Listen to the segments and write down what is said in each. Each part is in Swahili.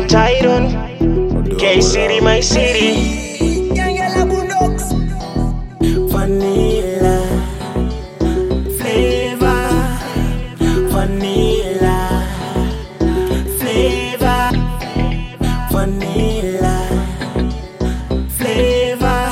Tyron. K City, my city. Vanilla flavor, vanilla flavor, vanilla flavor,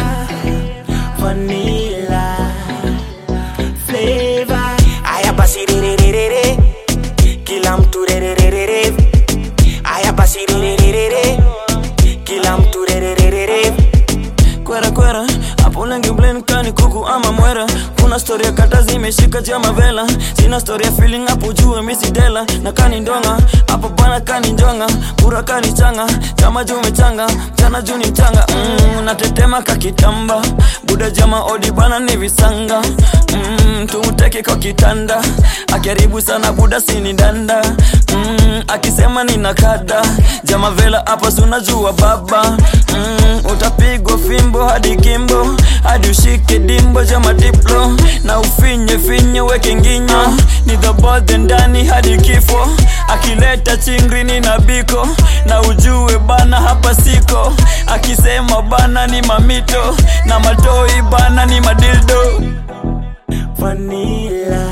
vanilla flavor. Aya basi re re re re re, kila mtu re re re re re. Aya basi re re re re re, kila mtu re re re re re. Kwera kwera, hapo lengi blend kani kuku ama mwera. Kuna story ya kata zimeshika jama vela. Sina story ya feeling hapo juu misi dela. Na kani ndonga, hapo bana kani njonga. Pura kani changa, chama juu mechanga. Mchana juu ni mchanga. Mm, natetema kakitamba. Buda jama odi bana ni visanga. Mm, tumteke kwa kitanda. Akiharibu sana buda sini danda. Mm, akisema nina kada. Jama vela hapa sunajua baba. Mm, utapigwa fimbo hadi kimbo hadi ushike dimbo jama diplo na ufinye finye weke nginyo ni dhabodhe ndani hadi kifo akileta chingrini na biko na ujue bana hapa siko akisema bana ni mamito na matoi bana ni madildo vanilla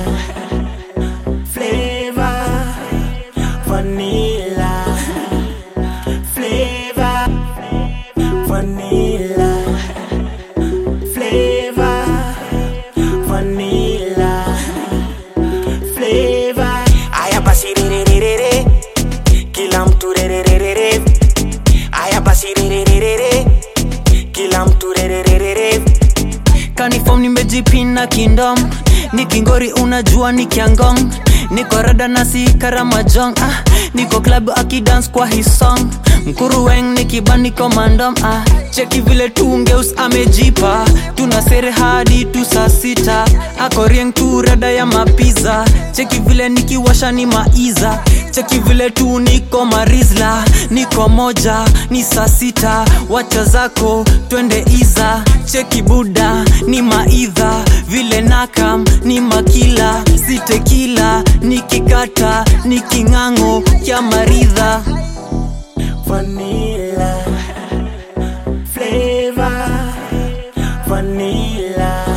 flavor vanilla flavor vanilla flavor vanilla flavor aya basi re re re re re kila mtu re re re re re aya basi re re re re re kila mtu re re re re re kanifom nimejipina kindom nikingori unajua ni kiangong niko rada na si karamajong ah, niko klabu akidans kwa hisong mkuruweng nikibandiko mandom ah, cheki vile tungeus amejipa tuna sere hadi tu saa sita akorieng tu rada ya mapiza cheki vile nikiwasha ni maiza cheki vile tu niko marizla niko moja ni saa sita wacha zako twende iza cheki buda ni maidha vile nakam ni makila sitekila nikikata ni king'ang'o kya maridha vanilla flavor vanilla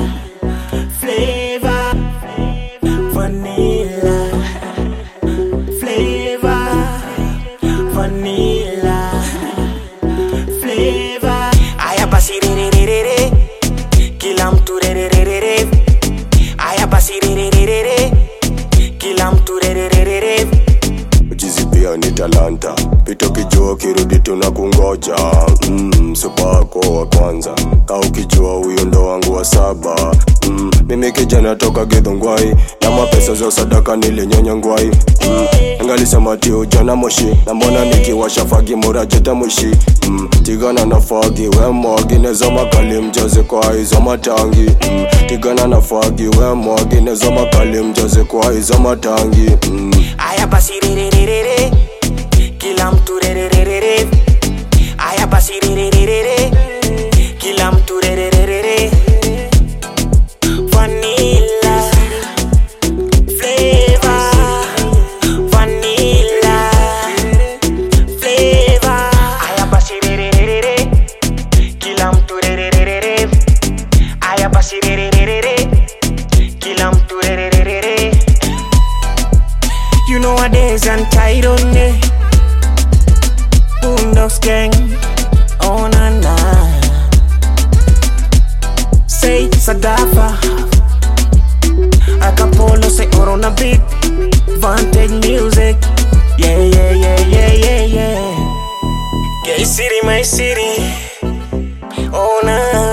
flavor vanilla flavor vanilla flavor aya basi re re re re re kila mtu re re re re re aya basi re re re re re kila mtu re re re re re Jizi pia ni talanta, pita ukijua kirudi tuna kungoja. Mm, supako wa kwanza, ka ukijua huyo ndo wangu wa saba. Mm, mimi kijana toka Githungwai, na mapesa za sadaka nilinyonya ngwai. Mm, angalisema ti ujana moshi, na mbona nikiwasha fagi murajeta mwishi. Mm, tigana na fagi we mwagi, nezo makali mjaze kwa hizo matangi. Mm, tigana na fagi we mwagi, nezo makali mjaze kwa hizo matangi. Mm. aya basi re re re re re kila mtu re re re re re aya basi re re re re re kila mtu re re re re re vanilla flavor vanilla flavor aya basi re re re re re kila mtu re re re re re aya basi re re re re re kila mtu re re re re re You know what days and tight on me. Boondocks gang. Oh na na. Say Sadafa. Acapulco say Corona beat. Vantage music. Yeah yeah yeah yeah yeah yeah. Gay city my city. Oh na.